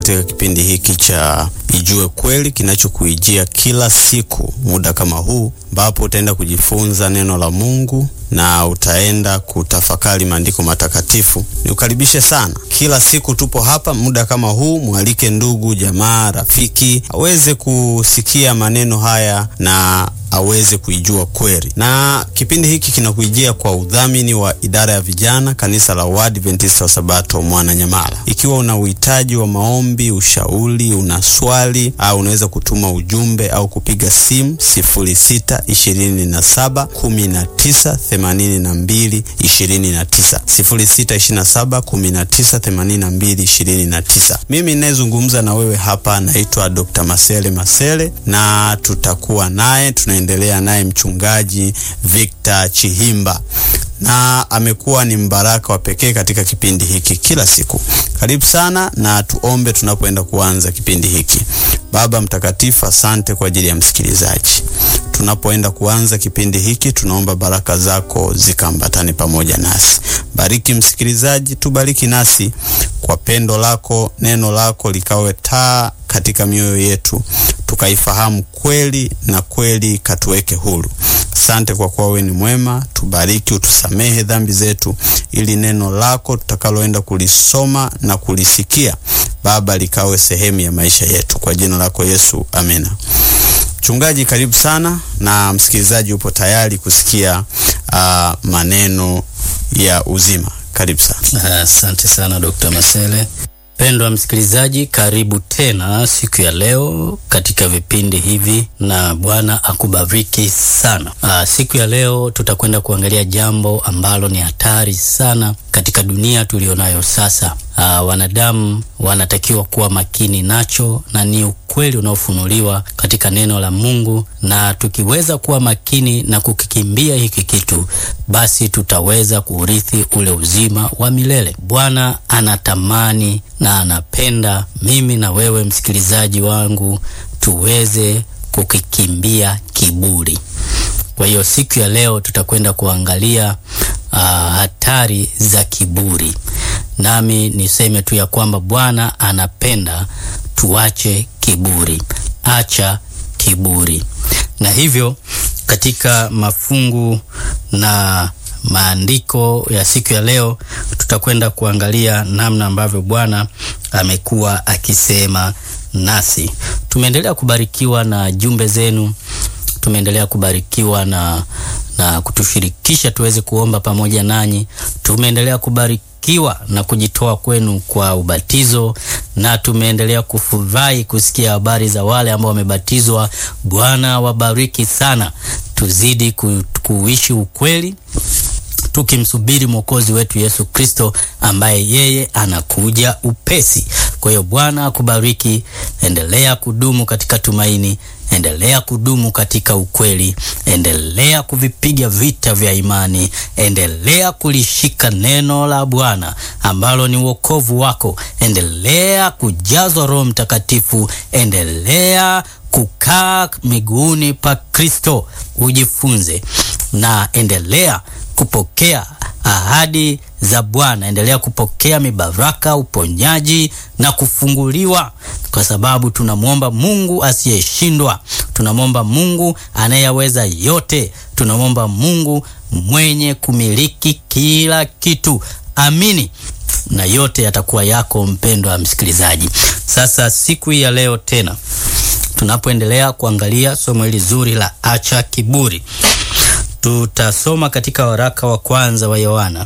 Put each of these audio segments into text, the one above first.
katika kipindi hiki cha Ijue Kweli kinachokuijia kila siku muda kama huu, ambapo utaenda kujifunza neno la Mungu na utaenda kutafakari maandiko matakatifu. Niukaribishe sana. Kila siku tupo hapa muda kama huu, mwalike ndugu, jamaa, rafiki aweze kusikia maneno haya na aweze kuijua kweli. Na kipindi hiki kinakuijia kwa udhamini wa idara ya vijana kanisa la Waadventista wa Sabato Mwananyamala. Ikiwa una uhitaji wa maombi, ushauri, una swali au unaweza kutuma ujumbe au kupiga simu 06 27 19 82 29, 06 27 19 82 29. Mimi ninayezungumza na wewe hapa naitwa Dr. Masele Masele na tutakuwa naye tunaendelea naye mchungaji Victor Chihimba na amekuwa ni mbaraka wa pekee katika kipindi hiki kila siku. Karibu sana na tuombe tunapoenda kuanza kipindi hiki. Baba Mtakatifu, asante kwa ajili ya msikilizaji. Tunapoenda kuanza kipindi hiki, tunaomba baraka zako zikaambatane pamoja nasi. Bariki msikilizaji, tubariki nasi kwa pendo lako, neno lako likawe taa katika mioyo yetu, tukaifahamu kweli na kweli katuweke huru. Asante kwa kuwa wewe ni mwema. Tubariki, utusamehe dhambi zetu, ili neno lako tutakaloenda kulisoma na kulisikia Baba likawe sehemu ya maisha yetu, kwa jina lako Yesu, amina. Mchungaji, karibu sana, na msikilizaji upo tayari kusikia uh, maneno ya uzima. Karibu sana. Asante uh, sana Dr. Masele. Pendwa msikilizaji, karibu tena siku ya leo katika vipindi hivi, na Bwana akubariki sana. Aa, siku ya leo tutakwenda kuangalia jambo ambalo ni hatari sana katika dunia tulionayo sasa. Aa, wanadamu wanatakiwa kuwa makini nacho, na ni ukweli unaofunuliwa katika neno la Mungu, na tukiweza kuwa makini na kukikimbia hiki kitu, basi tutaweza kuurithi ule uzima wa milele. Bwana anatamani na anapenda mimi na wewe msikilizaji wangu tuweze kukikimbia kiburi. Kwa hiyo siku ya leo tutakwenda kuangalia uh, hatari za kiburi. Nami niseme tu ya kwamba Bwana anapenda tuache kiburi. Acha kiburi. Na hivyo katika mafungu na maandiko ya siku ya leo tutakwenda kuangalia namna ambavyo Bwana amekuwa akisema nasi. Tumeendelea kubarikiwa na jumbe zenu, tumeendelea kubarikiwa na, na kutushirikisha tuweze kuomba pamoja nanyi. Tumeendelea kubarikiwa na kujitoa kwenu kwa ubatizo, na tumeendelea kufurahi kusikia habari za wale ambao wamebatizwa. Bwana wabariki sana. Tuzidi ku, kuishi ukweli tukimsubiri mwokozi wetu Yesu Kristo ambaye yeye anakuja upesi. Kwa hiyo Bwana akubariki, endelea kudumu katika tumaini, endelea kudumu katika ukweli, endelea kuvipiga vita vya imani, endelea kulishika neno la Bwana ambalo ni wokovu wako, endelea kujazwa Roho Mtakatifu, endelea kukaa miguuni pa Kristo, ujifunze na endelea kupokea ahadi za Bwana, endelea kupokea mibaraka, uponyaji na kufunguliwa, kwa sababu tunamwomba Mungu asiyeshindwa, tunamwomba Mungu anayeweza yote, tunamwomba Mungu mwenye kumiliki kila kitu. Amini na yote yatakuwa yako, mpendwa msikilizaji. Sasa siku hii ya leo tena tunapoendelea kuangalia somo hili zuri la acha kiburi tutasoma katika waraka wa kwanza wa Yohana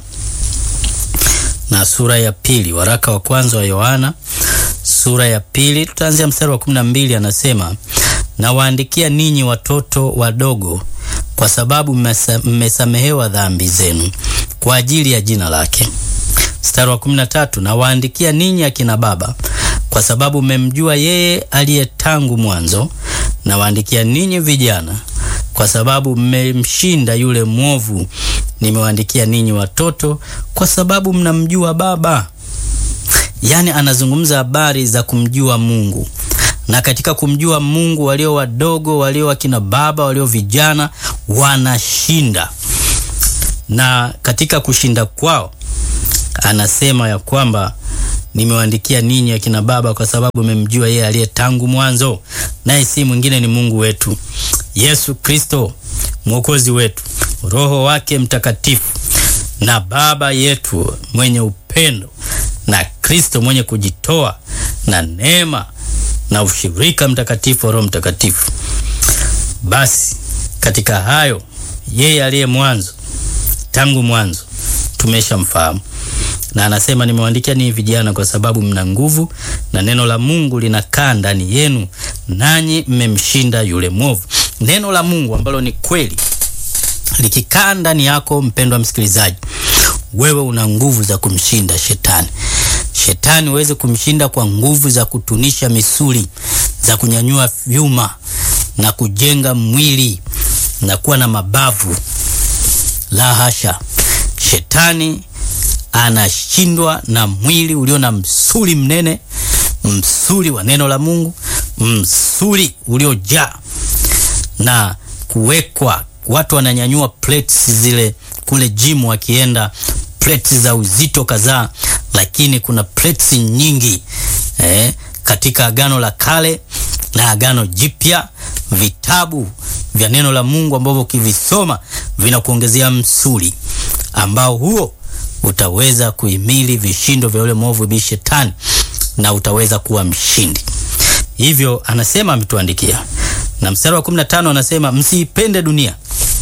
na sura ya pili. Waraka wa kwanza wa Yohana sura ya pili, tutaanzia mstari wa kumi na mbili. Anasema, nawaandikia ninyi watoto wadogo, kwa sababu mmesamehewa dhambi zenu kwa ajili ya jina lake. Mstari wa kumi na tatu, nawaandikia ninyi akina baba, kwa sababu mmemjua yeye aliye tangu mwanzo. Nawaandikia ninyi vijana kwa sababu mmemshinda yule mwovu. Nimewaandikia ninyi watoto, kwa sababu mnamjua Baba. Yaani anazungumza habari za kumjua Mungu, na katika kumjua Mungu walio wadogo, walio wakina baba, walio vijana wanashinda, na katika kushinda kwao anasema ya kwamba nimewaandikia ninyi akina baba, kwa sababu mmemjua yeye aliye tangu mwanzo, naye si mwingine ni Mungu wetu Yesu Kristo mwokozi wetu, Roho wake Mtakatifu na Baba yetu mwenye upendo na Kristo mwenye kujitoa na neema na ushirika mtakatifu wa Roho Mtakatifu. Basi katika hayo yeye aliye mwanzo tangu mwanzo tumeshamfahamu, na anasema nimewaandikia ninyi vijana kwa sababu mna nguvu na neno la Mungu linakaa ndani yenu, nanyi mmemshinda yule mwovu. Neno la Mungu ambalo ni kweli likikaa ndani yako, mpendwa msikilizaji, wewe una nguvu za kumshinda shetani. Shetani uweze kumshinda kwa nguvu za kutunisha misuli, za kunyanyua vyuma na kujenga mwili na kuwa na mabavu. La hasha, shetani anashindwa na mwili ulio na msuli mnene, msuli wa neno la Mungu, msuli uliojaa na kuwekwa. Watu wananyanyua plates zile kule gym, wakienda plates za uzito kadhaa, lakini kuna plates nyingi eh, katika Agano la Kale na Agano Jipya, vitabu vya neno la Mungu ambavyo ukivisoma vinakuongezea msuli ambao huo utaweza kuhimili vishindo vya yule mwovu bi shetani na utaweza kuwa mshindi. Hivyo anasema ametuandikia, na mstari wa 15 anasema msiipende dunia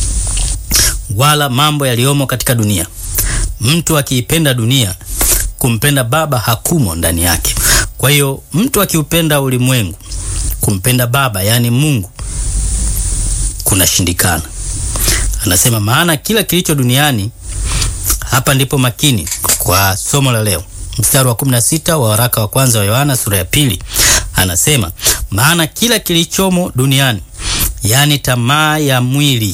wala mambo yaliyomo katika dunia. Mtu akiipenda dunia, kumpenda Baba hakumo ndani yake. Kwa hiyo mtu akiupenda ulimwengu, kumpenda Baba yaani Mungu kunashindikana. Anasema maana kila kilicho duniani. Hapa ndipo makini kwa somo la leo, mstari wa 16 wa waraka wa kwanza wa Yohana sura ya pili, anasema maana kila kilichomo duniani, yaani tamaa ya mwili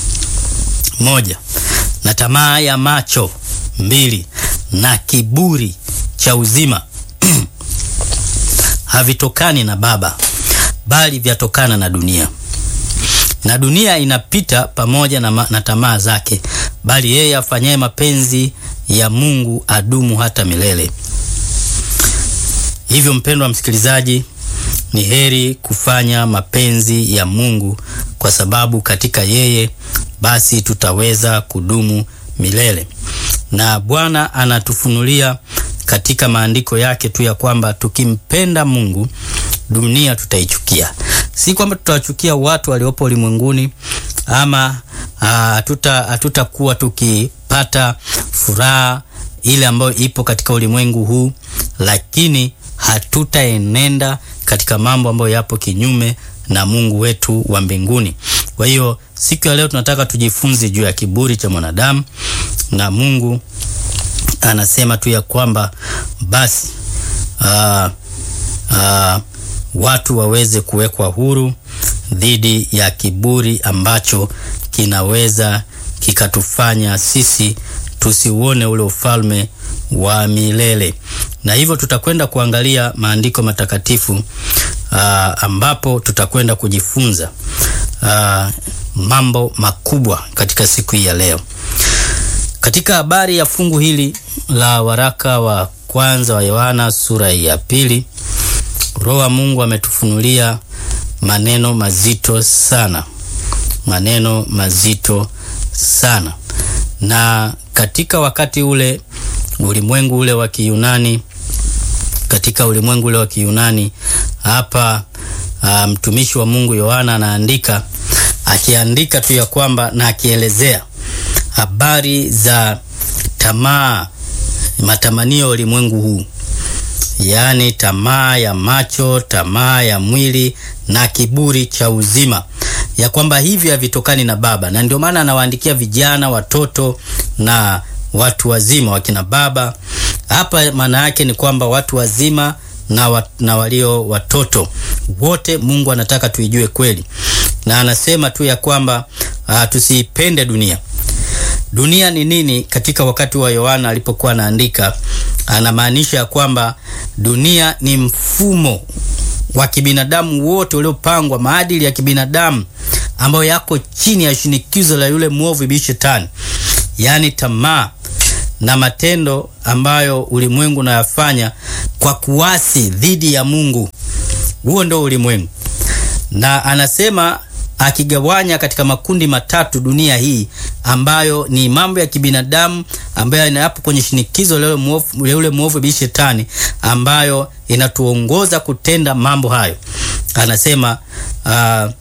moja, na tamaa ya macho mbili, na kiburi cha uzima havitokani na Baba, bali vyatokana na dunia na dunia inapita pamoja na, na tamaa zake, bali yeye afanyaye mapenzi ya Mungu adumu hata milele. Hivyo mpendwa msikilizaji, ni heri kufanya mapenzi ya Mungu, kwa sababu katika yeye basi tutaweza kudumu milele. Na Bwana anatufunulia katika maandiko yake tu ya kwamba tukimpenda Mungu dunia tutaichukia. Si kwamba tutawachukia watu waliopo ulimwenguni ama hatutakuwa tukipata furaha ile ambayo ipo katika ulimwengu huu, lakini hatutaenenda katika mambo ambayo yapo kinyume na Mungu wetu wa mbinguni. Kwa hiyo siku ya leo tunataka tujifunze juu ya kiburi cha mwanadamu, na Mungu anasema tu ya kwamba basi aa, aa, watu waweze kuwekwa huru dhidi ya kiburi ambacho kinaweza kikatufanya sisi tusiuone ule ufalme wa milele. Na hivyo tutakwenda kuangalia maandiko matakatifu uh, ambapo tutakwenda kujifunza uh, mambo makubwa katika siku hii ya leo. Katika habari ya fungu hili la waraka wa kwanza wa Yohana sura ya pili Roho wa Mungu ametufunulia maneno mazito sana, maneno mazito sana. Na katika wakati ule ulimwengu ule wa Kiyunani, katika ulimwengu ule wa Kiyunani hapa, uh, mtumishi wa Mungu Yohana anaandika, akiandika tu ya kwamba na akielezea habari za tamaa, matamanio ya ulimwengu huu yaani tamaa ya macho, tamaa ya mwili na kiburi cha uzima, ya kwamba hivi havitokani na Baba. Na ndio maana anawaandikia vijana, watoto na watu wazima, wakina baba. Hapa maana yake ni kwamba watu wazima na, wa, na walio watoto wote, Mungu anataka tuijue kweli, na anasema tu ya kwamba uh, tusiipende dunia. Dunia ni nini? Katika wakati wa Yohana alipokuwa anaandika anamaanisha ya kwamba dunia ni mfumo wa kibinadamu wote uliopangwa, maadili ya kibinadamu ambayo yako chini ya shinikizo la yule mwovu ibii Shetani, yaani tamaa na matendo ambayo ulimwengu unayafanya kwa kuasi dhidi ya Mungu. Huo ndio ulimwengu, na anasema akigawanya katika makundi matatu dunia hii ambayo ni mambo ya kibinadamu ambayo inayapo kwenye shinikizo la yule mwovu bi shetani ambayo inatuongoza kutenda mambo hayo. Anasema uh,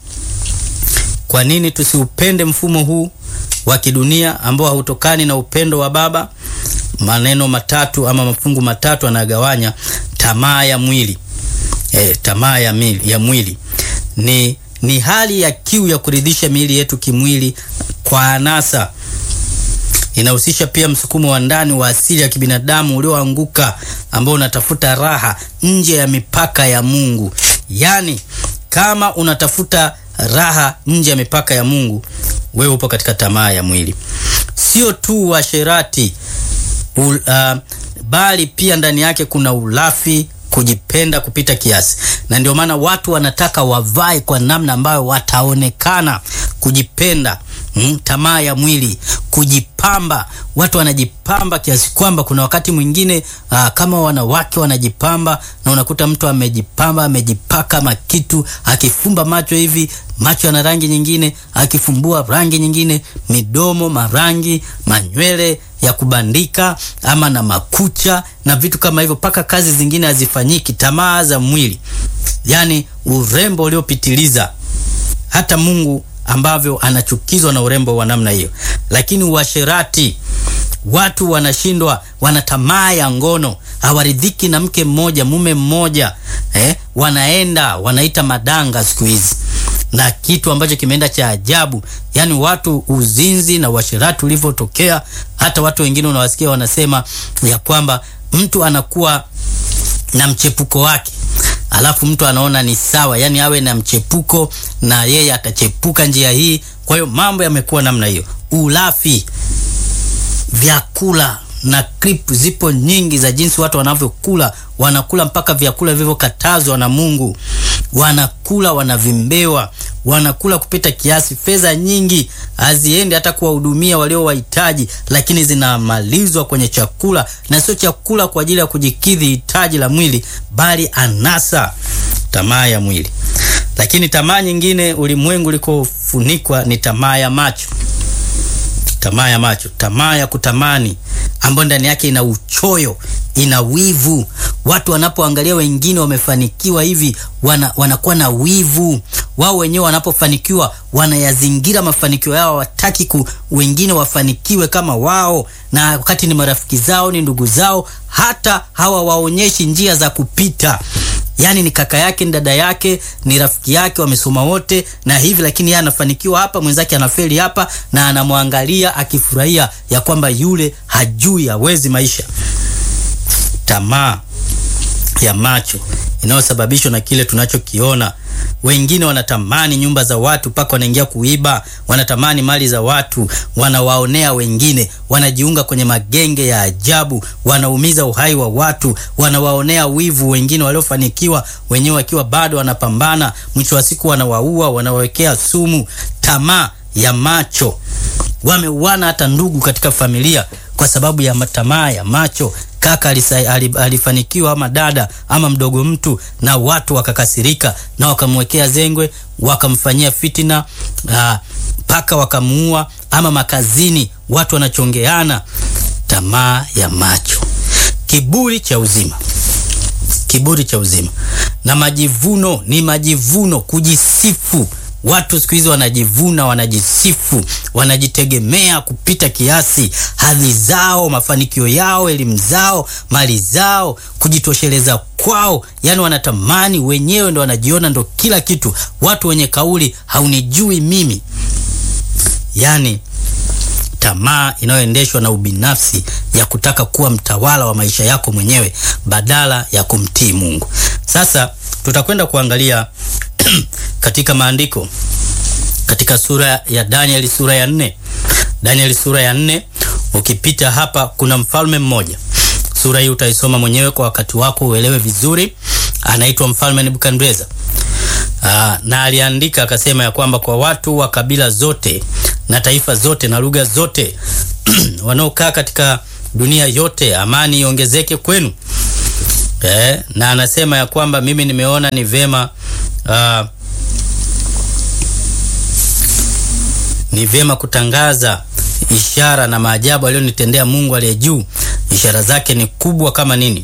kwa nini tusiupende mfumo huu wa kidunia ambao hautokani na upendo wa Baba? Maneno matatu ama mafungu matatu anagawanya: tamaa ya mwili e, tamaa ya, ya mwili ni ni hali ya kiu ya kuridhisha miili yetu kimwili kwa anasa. Inahusisha pia msukumo wa ndani wa asili ya kibinadamu ulioanguka ambao unatafuta raha nje ya mipaka ya Mungu. Yaani, kama unatafuta raha nje ya mipaka ya Mungu, wewe upo katika tamaa ya mwili. Sio tu uasherati uh, bali pia ndani yake kuna ulafi kujipenda kupita kiasi, na ndio maana watu wanataka wavae kwa namna ambayo wataonekana. Kujipenda, mm, tamaa ya mwili, kujipamba. Watu wanajipamba kiasi kwamba kuna wakati mwingine aa, kama wanawake wanajipamba, na unakuta mtu amejipamba, amejipaka makitu, akifumba macho hivi macho yana rangi nyingine, akifumbua rangi nyingine, midomo marangi, manywele ya kubandika ama na makucha na vitu kama hivyo, mpaka kazi zingine hazifanyiki. Tamaa za mwili, yani urembo uliopitiliza, hata Mungu ambavyo anachukizwa na urembo wa namna hiyo. Lakini uasherati, watu wanashindwa, wana tamaa ya ngono, hawaridhiki na mke mmoja, mume mmoja eh, wanaenda wanaita madanga siku hizi na kitu ambacho kimeenda cha ajabu, yani watu uzinzi na uasherati ulivyotokea, hata watu wengine unawasikia wanasema ya kwamba mtu anakuwa na mchepuko wake, alafu mtu anaona ni sawa, yani awe na mchepuko na yeye atachepuka njia hii. Kwa hiyo mambo yamekuwa namna hiyo, ulafi, vyakula na clip zipo nyingi za jinsi watu wanavyokula, wanakula mpaka vyakula vilivyokatazwa na Mungu, wanakula wanavimbewa, wanakula kupita kiasi. Fedha nyingi haziendi hata kuwahudumia walio wahitaji, lakini zinamalizwa kwenye chakula, na sio chakula kwa ajili ya kujikidhi hitaji la mwili, bali anasa, tamaa ya mwili. Lakini tamaa nyingine ulimwengu ulikofunikwa ni tamaa ya macho tamaa ya macho, tamaa ya kutamani ambayo ndani yake ina uchoyo, ina wivu. Watu wanapoangalia wengine wamefanikiwa hivi, wana, wanakuwa na wivu. Wao wenyewe wanapofanikiwa wanayazingira mafanikio yao, hawataki ku wengine wafanikiwe kama wao, na wakati ni marafiki zao, ni ndugu zao, hata hawawaonyeshi njia za kupita Yaani ni kaka yake, ni dada yake, ni rafiki yake, wamesoma wote na hivi, lakini yeye anafanikiwa hapa, mwenzake anafeli hapa, na anamwangalia akifurahia ya kwamba yule hajui, hawezi maisha. Tamaa ya macho inayosababishwa na kile tunachokiona. Wengine wanatamani nyumba za watu mpaka wanaingia kuiba, wanatamani mali za watu, wanawaonea wengine, wanajiunga kwenye magenge ya ajabu, wanaumiza uhai wa watu, wanawaonea wivu wengine waliofanikiwa, wenyewe wakiwa bado wanapambana, mwisho wa siku wanawaua, wanawawekea sumu. Tamaa ya macho, wameuana hata ndugu katika familia kwa sababu ya tamaa ya macho. Kaka alifanikiwa ama dada ama mdogo mtu, na watu wakakasirika na wakamwekea zengwe, wakamfanyia fitina mpaka wakamuua. Ama makazini watu wanachongeana. Tamaa ya macho, kiburi cha uzima, kiburi cha uzima na majivuno. Ni majivuno, kujisifu. Watu siku hizi wanajivuna, wanajisifu, wanajitegemea kupita kiasi, hadhi zao, mafanikio yao, elimu zao, mali zao, kujitosheleza kwao. Yani wanatamani wenyewe, ndo wanajiona ndo kila kitu. Watu wenye kauli haunijui mimi, yani tamaa inayoendeshwa na ubinafsi ya kutaka kuwa mtawala wa maisha yako mwenyewe badala ya kumtii Mungu. Sasa tutakwenda kuangalia katika maandiko katika sura ya Danieli sura ya nne. Danieli sura ya nne, ukipita hapa kuna mfalme mmoja. Sura hii utaisoma mwenyewe kwa wakati wako uelewe vizuri. Anaitwa mfalme Nebukadneza. Aa, na aliandika akasema ya kwamba kwa watu wa kabila zote na taifa zote na lugha zote wanaokaa katika dunia yote, amani iongezeke kwenu. eh, na anasema ya kwamba mimi nimeona ni vema uh, ni vyema kutangaza ishara na maajabu aliyonitendea Mungu aliye juu. Ishara zake ni kubwa kama nini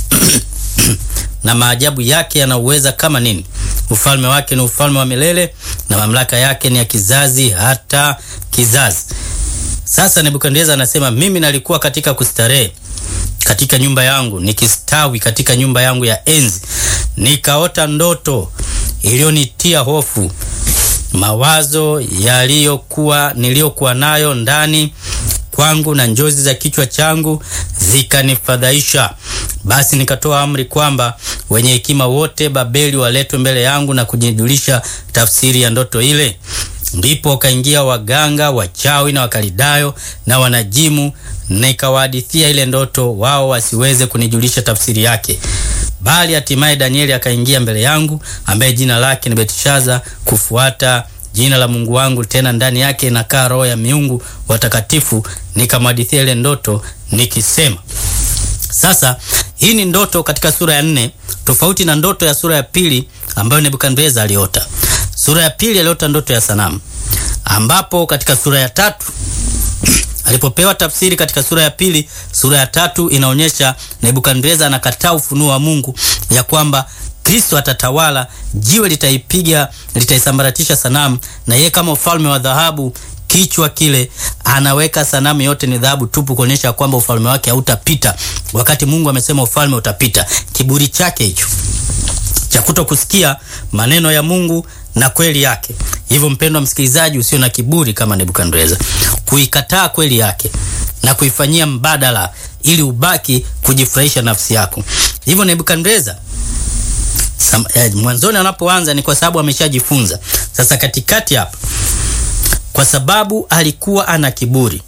na maajabu yake yanauweza kama nini. Ufalme wake ni ufalme wa milele na mamlaka yake ni ya kizazi hata kizazi. Sasa Nebukadneza anasema mimi nalikuwa katika kustarehe katika nyumba yangu nikistawi katika nyumba yangu ya enzi, nikaota ndoto iliyonitia hofu mawazo yaliyokuwa niliyokuwa nayo ndani kwangu na njozi za kichwa changu zikanifadhaisha. Basi nikatoa amri kwamba wenye hekima wote Babeli waletwe mbele yangu na kujijulisha tafsiri ya ndoto ile. Ndipo wakaingia waganga, wachawi na wakalidayo na wanajimu, nikawahadithia ile ndoto, wao wasiweze kunijulisha tafsiri yake. Bali hatimaye Danieli akaingia mbele yangu, ambaye jina lake ni Betishaza, kufuata jina la Mungu wangu, tena ndani yake inakaa roho ya miungu watakatifu. Nikamhadithia ile ndoto nikisema. Sasa hii ni ndoto katika sura ya nne, tofauti na ndoto ya sura ya pili ambayo Nebukadneza aliota. Sura ya pili aliota ndoto ya sanamu, ambapo katika sura ya tatu alipopewa tafsiri katika sura ya pili, sura ya tatu inaonyesha Nebukadneza anakataa ufunuo wa Mungu ya kwamba Kristo atatawala, jiwe litaipiga, litaisambaratisha sanamu, na yeye kama ufalme wa dhahabu kichwa kile anaweka sanamu yote ni dhahabu tupu, kuonyesha kwamba ufalme wake hautapita, wakati Mungu amesema ufalme utapita. Kiburi chake hicho cha kuto kusikia maneno ya Mungu na kweli yake. Hivyo mpendwa msikilizaji, usio na kiburi kama Nebukadneza, kuikataa kweli yake na kuifanyia mbadala ili ubaki kujifurahisha nafsi yako. Hivyo Nebukadneza eh, mwanzoni anapoanza ni kwa sababu ameshajifunza. Sasa katikati hapa, kwa sababu alikuwa ana kiburi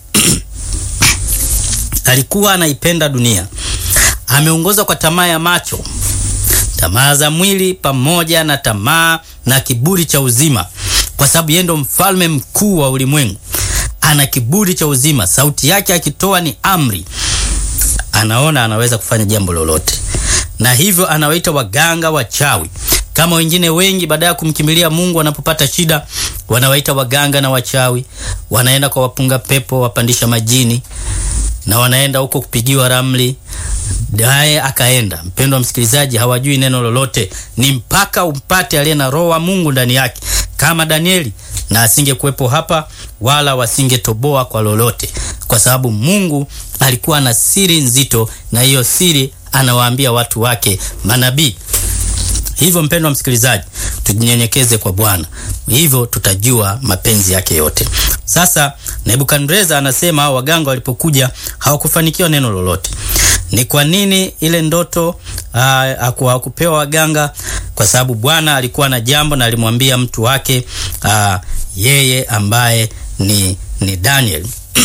alikuwa anaipenda dunia, ameongozwa kwa tamaa ya macho tamaa za mwili pamoja na tamaa na kiburi cha uzima, kwa sababu yeye ndo mfalme mkuu wa ulimwengu. Ana kiburi cha uzima, sauti yake akitoa ni amri, anaona anaweza kufanya jambo lolote, na hivyo anawaita waganga wachawi. Kama wengine wengi, baada ya kumkimbilia Mungu wanapopata shida, wanawaita waganga na wachawi, wanaenda kwa wapunga pepo, wapandisha majini, na wanaenda huko kupigiwa ramli naye akaenda. Mpendwa msikilizaji, hawajui neno lolote, ni mpaka umpate aliye na roho wa Mungu ndani yake, kama Danieli, na asingekuwepo hapa wala wasingetoboa kwa lolote, kwa sababu Mungu alikuwa na siri nzito, na hiyo siri anawaambia watu wake manabii. Hivyo mpendwa msikilizaji, tujinyenyekeze kwa Bwana, hivyo tutajua mapenzi yake yote. Sasa Nebukadneza anasema hao waganga walipokuja hawakufanikiwa neno lolote. Ni kwa nini ile ndoto hakupewa waganga? Kwa sababu Bwana alikuwa na jambo na alimwambia mtu wake aa, yeye ambaye ni, ni Daniel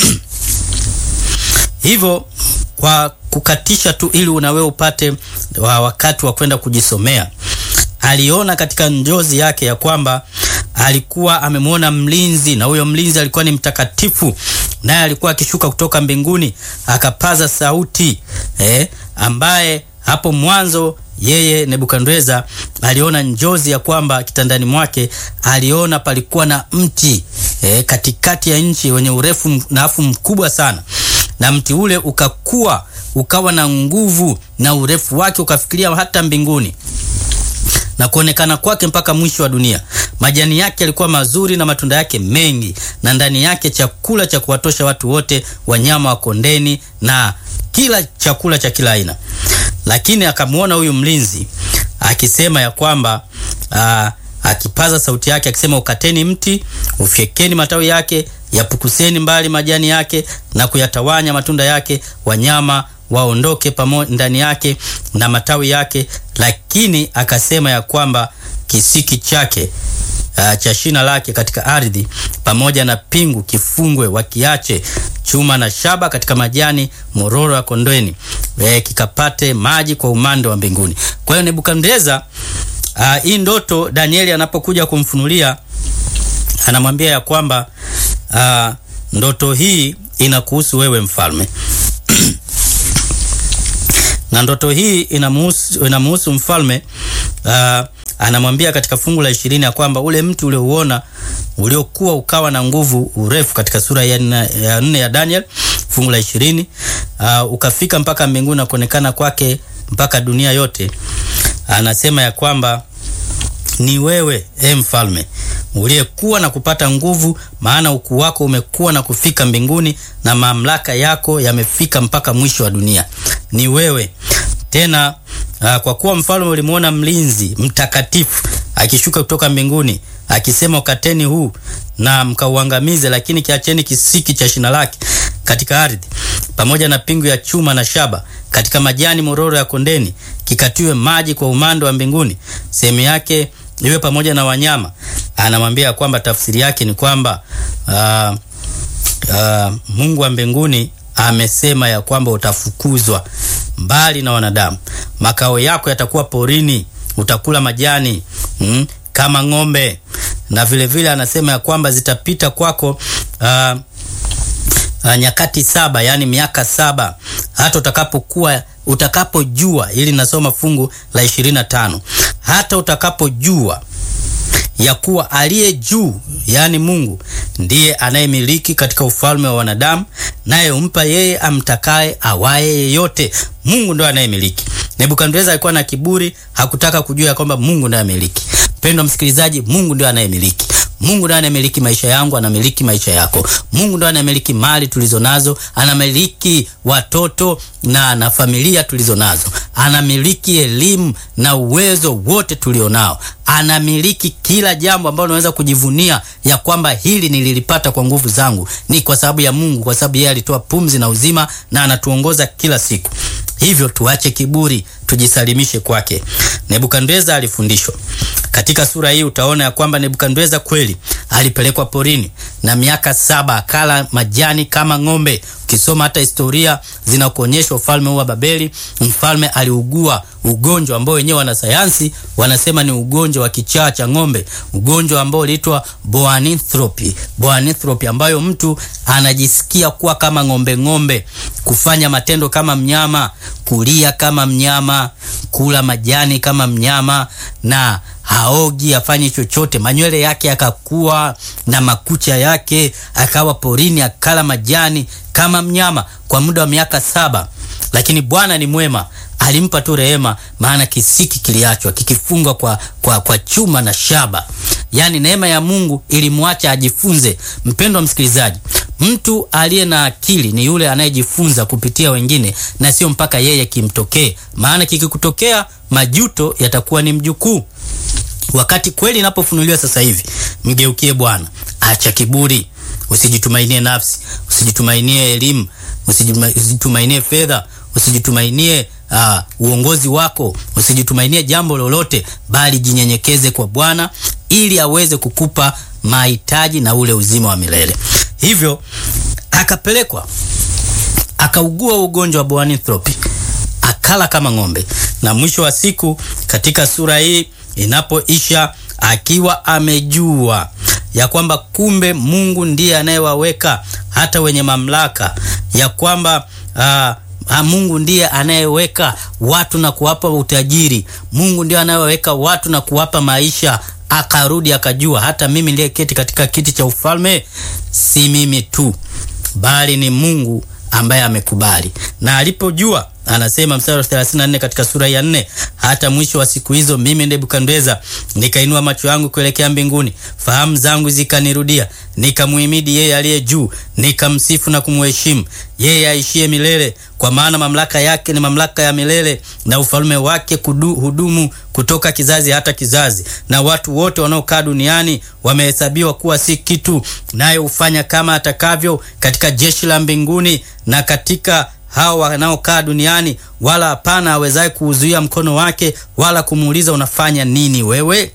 hivyo kwa kukatisha tu ili unawe upate wa wakati wa kwenda kujisomea, aliona katika njozi yake ya kwamba alikuwa amemwona mlinzi na huyo mlinzi alikuwa ni mtakatifu, naye alikuwa akishuka kutoka mbinguni akapaza sauti eh, ambaye hapo mwanzo yeye Nebukadneza aliona njozi ya kwamba kitandani mwake aliona palikuwa na mti eh, katikati ya nchi wenye urefu na afu mkubwa sana, na mti ule ukakua ukawa na nguvu na urefu wake ukafikiria hata mbinguni na kuonekana kwake mpaka mwisho wa dunia. Majani yake yalikuwa mazuri na matunda yake mengi, na ndani yake chakula cha kuwatosha watu wote, wanyama wa kondeni na kila chakula cha kila aina. Lakini akamwona huyu mlinzi akisema ya kwamba aa, akipaza sauti yake akisema, ukateni mti, ufyekeni matawi yake, yapukuseni mbali majani yake na kuyatawanya matunda yake, wanyama waondoke pamoja ndani yake na matawi yake. Lakini akasema ya kwamba kisiki chake uh, cha shina lake katika ardhi pamoja na pingu kifungwe, wakiache chuma na shaba katika majani mororo ya kondeni, e, kikapate maji kwa umande wa mbinguni. Kwa hiyo Nebukadneza, uh, hii ndoto Danieli anapokuja kumfunulia anamwambia ya kwamba uh, ndoto hii inakuhusu wewe mfalme na ndoto hii inamuhusu, inamuhusu mfalme uh, anamwambia katika fungu la ishirini ya kwamba ule mti uliouona uliokuwa ukawa na nguvu urefu, katika sura ya nne ya, nne ya Daniel fungu la ishirini uh, ukafika mpaka mbinguni na kuonekana kwake mpaka dunia yote. Anasema ya kwamba ni wewe e mfalme uliyekuwa na kupata nguvu, maana ukuu wako umekuwa na kufika mbinguni na mamlaka yako yamefika mpaka mwisho wa dunia. Ni wewe tena. Uh, kwa kuwa mfalme ulimwona mlinzi mtakatifu akishuka kutoka mbinguni akisema, ukateni huu na mkauangamize, lakini kiacheni kisiki cha shina lake katika ardhi, pamoja na pingu ya chuma na shaba katika majani mororo ya kondeni, kikatiwe maji kwa umando wa mbinguni, sehemu yake iwe pamoja na wanyama. Anamwambia kwamba tafsiri yake ni kwamba uh, uh, Mungu wa mbinguni amesema ya kwamba utafukuzwa mbali na wanadamu, makao yako yatakuwa porini, utakula majani mm, kama ng'ombe, na vile vile anasema ya kwamba zitapita kwako uh, uh, nyakati saba, yani miaka saba, hata utakapokuwa utakapojua, ili nasoma fungu la ishirini na tano hata utakapojua ya kuwa aliye juu yaani Mungu ndiye anayemiliki katika ufalme wa wanadamu, naye humpa yeye amtakaye awaye yeyote. Mungu ndo anayemiliki. Nebukadneza alikuwa na kiburi, hakutaka kujua ya kwamba Mungu ndiye anayemiliki. Mpendwa msikilizaji, Mungu ndiye anayemiliki. Mungu ndiye anamiliki maisha yangu, anamiliki maisha yako. Mungu ndiye anamiliki mali tulizo nazo, anamiliki watoto na na familia tulizo nazo, anamiliki elimu na uwezo wote tulionao, anamiliki kila jambo ambalo unaweza kujivunia ya kwamba hili nililipata kwa nguvu zangu. Ni kwa sababu ya Mungu, kwa sababu yeye alitoa pumzi na uzima na anatuongoza kila siku. Hivyo tuache kiburi, tujisalimishe kwake. Nebukadneza alifundishwa katika sura hii. Utaona ya kwamba Nebukadneza kweli alipelekwa porini na miaka saba akala majani kama ng'ombe. Ukisoma hata historia zinakuonyesha ufalme huu wa Babeli, mfalme aliugua ugonjwa ambao wenyewe wanasayansi wanasema ni ugonjwa wa kichaa cha ng'ombe, ugonjwa ambao uliitwa boanithropi. Boanithropi ambayo mtu anajisikia kuwa kama ng'ombe ng'ombe, kufanya matendo kama mnyama, kulia kama mnyama, kula majani kama mnyama na haogi afanye chochote. Manywele yake yakakuwa na makucha yake, akawa porini akala majani kama mnyama kwa muda wa miaka saba. Lakini Bwana ni mwema, alimpa tu rehema, maana kisiki kiliachwa kikifungwa kwa, kwa, kwa chuma na shaba. Yaani neema ya Mungu ilimwacha ajifunze. Mpendwa msikilizaji, mtu aliye na akili ni yule anayejifunza kupitia wengine na sio mpaka yeye kimtokee, maana kikikutokea majuto yatakuwa ni mjukuu. Wakati kweli inapofunuliwa sasa hivi, mgeukie Bwana, acha kiburi, usijitumainie nafsi, usijitumainie elimu, usijitumainie fedha, usijitumainie uh, uongozi wako, usijitumainie jambo lolote, bali jinyenyekeze kwa Bwana ili aweze kukupa mahitaji na ule uzima wa milele. Hivyo akapelekwa akaugua ugonjwa wa boanithropi, akala kama ng'ombe, na mwisho wa siku katika sura hii inapoisha akiwa amejua ya kwamba kumbe Mungu ndiye anayewaweka hata wenye mamlaka, ya kwamba uh, Mungu ndiye anayeweka watu na kuwapa utajiri. Mungu ndiye anayeweka watu na kuwapa maisha. Akarudi akajua hata mimi niliyeketi katika kiti cha ufalme si mimi tu, bali ni Mungu ambaye amekubali. Na alipojua anasema mstari wa 34 katika sura ya 4, hata mwisho wa siku hizo mimi Nebukadneza nikainua macho yangu kuelekea mbinguni, fahamu zangu zikanirudia, nikamuhimidi yeye aliye juu, nikamsifu na kumheshimu yeye aishie milele, kwa maana mamlaka yake ni mamlaka ya milele, na ufalme wake kudu, hudumu kutoka kizazi hata kizazi, na watu wote wanaokaa duniani wamehesabiwa kuwa si kitu, naye hufanya kama atakavyo katika jeshi la mbinguni na katika hao wanaokaa duniani, wala hapana awezaye kuuzuia mkono wake, wala kumuuliza unafanya nini wewe.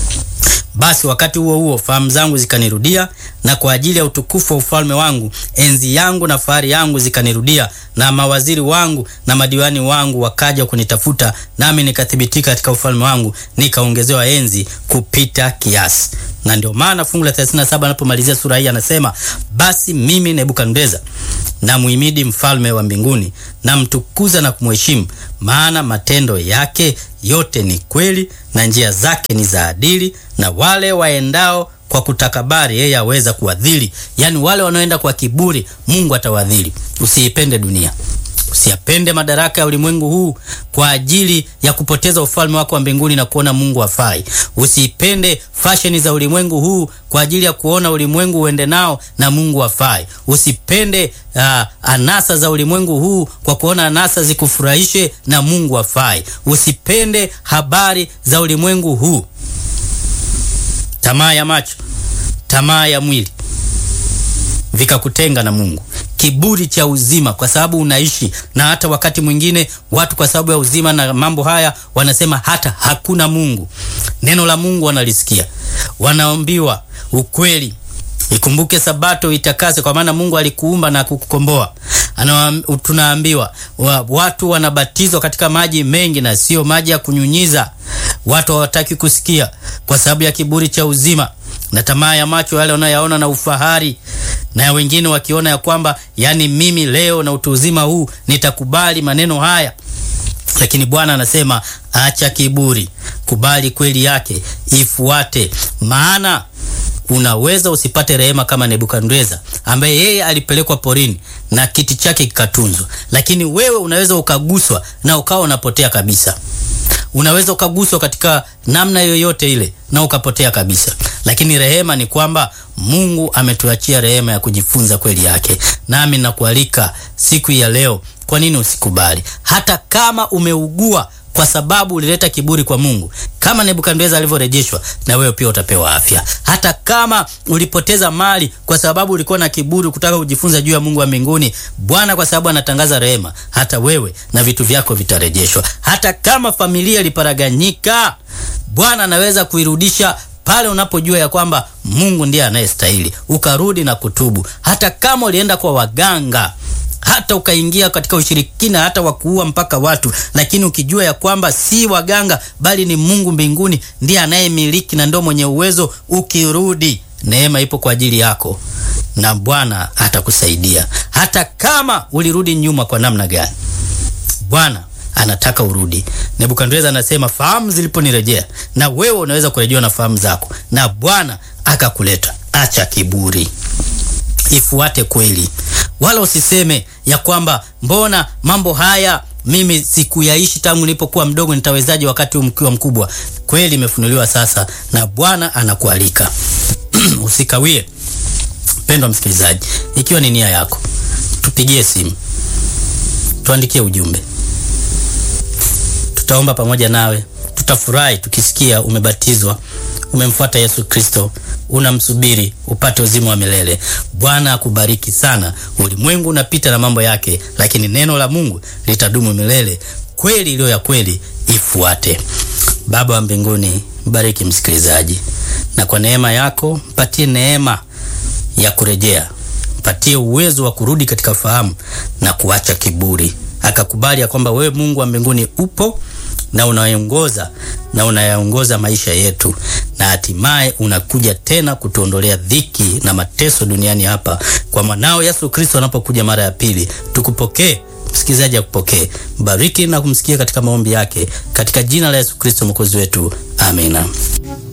Basi wakati huo huo fahamu zangu zikanirudia, na kwa ajili ya utukufu wa ufalme wangu enzi yangu na fahari yangu zikanirudia, na mawaziri wangu na madiwani wangu wakaja kunitafuta, nami nikathibitika katika ufalme wangu, nikaongezewa enzi kupita kiasi. na ndio maana fungu la 37 anapomalizia sura hii anasema, basi mimi Nebukadneza namuhimidi mfalme wa mbinguni, namtukuza na kumheshimu, maana matendo yake yote ni kweli na njia zake ni za adili, na wale waendao kwa kutakabari yeye aweza kuwadhili. Yaani wale wanaoenda kwa kiburi Mungu atawadhili. Usiipende dunia, usiyapende madaraka ya ulimwengu huu kwa ajili ya kupoteza ufalme wako wa mbinguni na kuona Mungu hafai. Usiipende fasheni za ulimwengu huu kwa ajili ya kuona ulimwengu uende nao na Mungu hafai. Usipende uh, anasa za ulimwengu huu kwa kuona anasa zikufurahishe na Mungu hafai. Usipende habari za ulimwengu huu tamaa ya macho, tamaa ya mwili vikakutenga na Mungu, kiburi cha uzima, kwa sababu unaishi na hata wakati mwingine watu kwa sababu ya uzima na mambo haya wanasema hata hakuna Mungu. Neno la Mungu wanalisikia, wanaambiwa ukweli, ikumbuke Sabato itakase, kwa maana Mungu alikuumba na kukukomboa. Tunaambiwa wa, watu wanabatizwa katika maji mengi na sio maji ya kunyunyiza. Watu hawataki kusikia kwa sababu ya kiburi cha uzima na tamaa ya macho yale wanayoyaona na ufahari, na wengine wakiona ya kwamba yani, mimi leo na utu uzima huu nitakubali maneno haya. Lakini Bwana anasema acha kiburi, kubali kweli yake, ifuate. Maana unaweza usipate rehema kama Nebukadneza ambaye yeye alipelekwa porini na kiti chake kikatunzwa, lakini wewe unaweza ukaguswa na ukawa unapotea kabisa. Unaweza ukaguswa katika namna yoyote ile na ukapotea kabisa, lakini rehema ni kwamba Mungu ametuachia rehema ya kujifunza kweli yake. Nami nakualika siku ya leo, kwa nini usikubali? Hata kama umeugua kwa sababu ulileta kiburi kwa Mungu, kama Nebukadneza alivyorejeshwa, na wewe pia utapewa afya. Hata kama ulipoteza mali kwa sababu ulikuwa na kiburi kutaka kujifunza juu ya Mungu wa mbinguni, Bwana kwa sababu anatangaza rehema, hata wewe na vitu vyako vitarejeshwa. Hata kama familia iliparaganyika, Bwana anaweza kuirudisha pale unapojua ya kwamba Mungu ndiye anayestahili, ukarudi na kutubu. Hata kama ulienda kwa waganga hata ukaingia katika ushirikina hata wa kuua mpaka watu, lakini ukijua ya kwamba si waganga bali ni Mungu mbinguni ndiye anayemiliki na ndio mwenye uwezo, ukirudi neema ipo kwa ajili yako na Bwana atakusaidia. Hata kama ulirudi nyuma kwa namna gani, Bwana anataka urudi. Nebukadneza anasema fahamu ziliponirejea, na wewe unaweza kurejewa na fahamu zako, na Bwana akakuleta. Acha kiburi, ifuate kweli, wala usiseme ya kwamba mbona mambo haya mimi sikuyaishi tangu nilipokuwa mdogo, nitawezaje wakati mkiwa mkubwa? Kweli imefunuliwa sasa, na Bwana anakualika usikawie. Mpendwa msikilizaji, ikiwa ni nia yako, tupigie simu, tuandikie ujumbe, tutaomba pamoja nawe. Tutafurahi tukisikia umebatizwa, umemfuata Yesu Kristo, unamsubiri upate uzima wa milele. Bwana akubariki sana. Ulimwengu unapita na mambo yake, lakini neno la Mungu litadumu milele. Kweli iliyo ya kweli ifuate. Baba wa mbinguni, bariki msikilizaji, na kwa neema yako mpatie neema ya kurejea, mpatie uwezo wa kurudi katika fahamu na kuacha kiburi, akakubali ya kwamba wewe Mungu wa mbinguni upo na unaongoza na unayaongoza maisha yetu, na hatimaye unakuja tena kutuondolea dhiki na mateso duniani hapa kwa mwanao Yesu Kristo anapokuja mara ya pili. Tukupokee msikilizaji, akupokee, bariki na kumsikia katika maombi yake, katika jina la Yesu Kristo mwokozi wetu, amina.